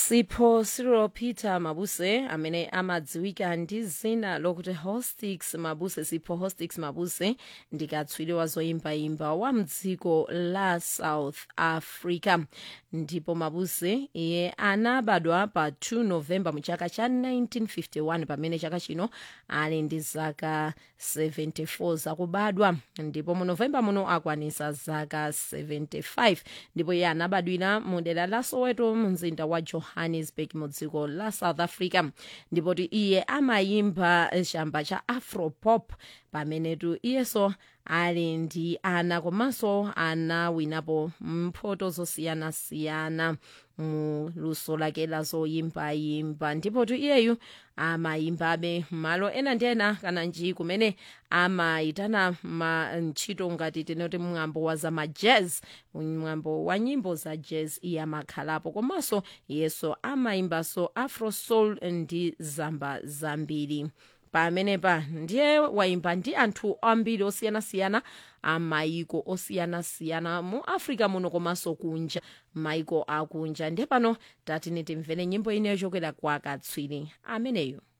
sipho cyril peter mabuse amene amadziwika ndi zina lokuti hostix mabuse sipho hostix mabuse ndikatswiri wa zoyimbayimba wa mdziko la south africa ndipo mabuse iye anabadwa pa 2 novemba mu chaka cha 1951 pamene chaka chino ali ndi zaka 74 zakubadwa ndipo mu novemba muno akwanisa zaka 75 ndipo iye anabadwira mu dera la soweto mu mzinda wa johannesburg mu dziko la south africa ndipo iye amayimba chamba cha afropop pamenetu iyeso ali ndi ana komanso anawinapo mphoto zosiyanasiyana mu luso lake la zoyimbayimba ndipotu iyeyu amayimbabe malo ena ndi ena kana nji kumene amayitana ma ntchito ngati tinoti mwambo wa za majazz mwambo wa nyimbo za jazz iye amakhalapo komanso iyeso amayimbaso afro soul ndi zamba zambiri pamenepa ndiye wayimba ndi anthu ambiri osiyanasiyana amayiko osiyanasiyana mu africa muno komanso kunja mayiko akunja ndiye pano tatine timvere nyimbo ineyo yochokera kwa katswiri ameneyo